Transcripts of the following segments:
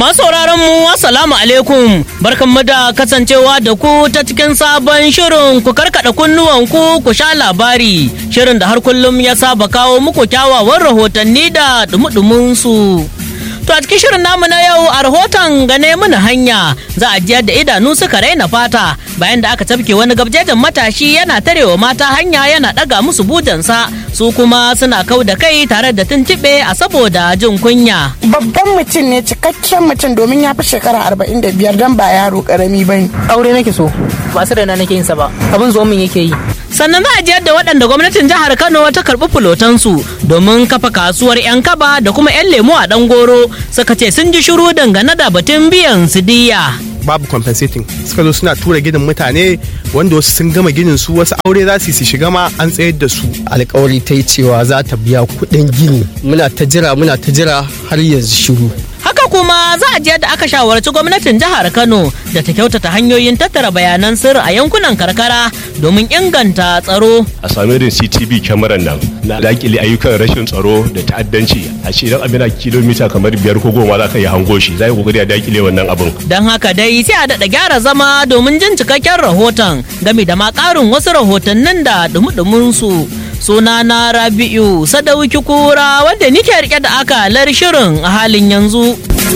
Masu sauraron mu assalamu alaikum barkanmu da kasancewa da ku ta cikin sabon shirin ku karkada kunnuwan ku ku sha labari shirin da har kullum ya saba kawo muku kyawawan rahotanni da dumudumin su. To a cikin shirin namu na yau a rahoton gane mana hanya za a jiyar da idanu suka raina fata bayan da aka tafke wani gabjejin matashi yana tarewa mata hanya yana daga musu bujansa su kuma suna kau da kai tare da tuntuɓe a saboda jin kunya. babban mutum ne cikakken mutum domin ya fi shekara arba'in da biyar don ba yaro karami ba ne. aure nake so ba su raina nake yin sa ba abin zo min yake yi sannan za a jiyar da waɗanda gwamnatin jihar kano ta karɓi fulotansu domin kafa kasuwar 'yan kaba da kuma 'yan lemo a ɗan goro suka ce sun ji shiru dangane da batun biyan su diya. babu compensating suka zo suna tura gidan mutane wanda wasu sun gama ginin su wasu aure za su yi su shiga ma an tsayar da su alkawari ta yi cewa za ta biya kuɗin gini muna ta jira muna ta jira har yanzu shiru Haka kuma za a je da aka shawarci gwamnatin jihar Kano da ta kyautata hanyoyin tattara bayanan sirri a yankunan karkara domin inganta tsaro. a sami irin CTV kyamaran nan na dakile ayyukan rashin tsaro da ta'addanci a ce idan abin a kilomita kamar biyar ko goma za ka yi hango shi za yi kokari a dakile wannan abin Don haka dai sai a daɗa gyara zama domin jin cikakken rahoton game da ma ƙarin wasu rahotannin da dumudumin su. Suna na Rabi'u Sadauki Kura wanda nike rike da akalar shirin a halin yanzu.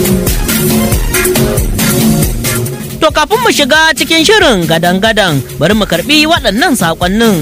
To kafin mu shiga cikin shirin gadan-gadan bari mu karbi waɗannan saƙonnin.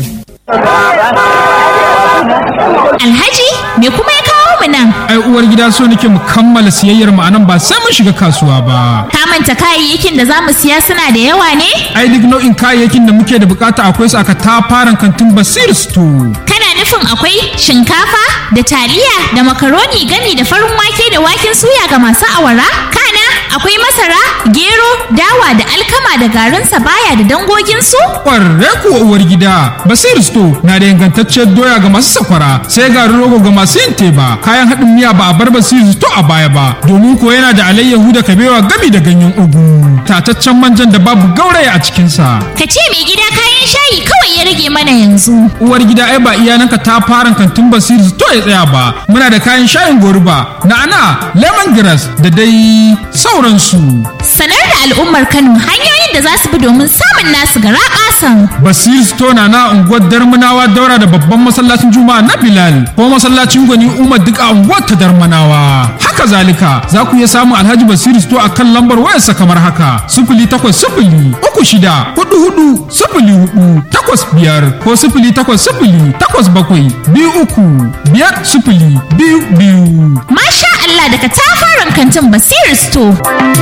Alhaji, me kuma ya kawo mu nan? ai uwar gida so nake mu kammala siyayyar mu anan ba sai mun shiga kasuwa ba Ka manta kayayyakin da za mu siya suna da yawa ne? ai duk nau'in kayayyakin da muke da bukata akwai su aka tafaran kantin basir store Kana nufin akwai shinkafa da taliya da makaroni gami da farin wake da waken suya ga masu awara? Kana akwai masara, gero, dawa da alkama da garin sabaya da dangoginsu? kwarre kuwa uwar gida basir store na da ingantacciyar doya ga masu sakwara sai garin rogo ga masu yin teba kayan haɗin miya ba a bar basir store a baya ba domin ko yana da alayyahu da kabewa gami da ganyen ugu tataccen manjan da babu gauraya a cikinsa Ka ce mai gida kayan shayi kawai ya rage mana yanzu. uwar gida ai ba iyananka ta fara kantin basir to ya tsaya ba muna da kayan shayin goruba na'ana lemongrass da dai sauransu Sanar da al'ummar Kano hanyoyin da za su bi domin samun nasu gara ƙasan. basir store na na unguwar darmanawa daura da babban masallacin juma'a na bilal ko masallacin gwani umar duk a unguwar ta darmanawa haka zalika za ku iya samun alhaji basir store a kan lambar wayarsa kamar haka sifili takwas sifili uku shida hudu hudu sifili hudu takwas biyar ko sifili takwas sifili takwas bakwai biyu uku biyar sifili biyu biyu Masha Allah daga tafaran kantin Basir Store.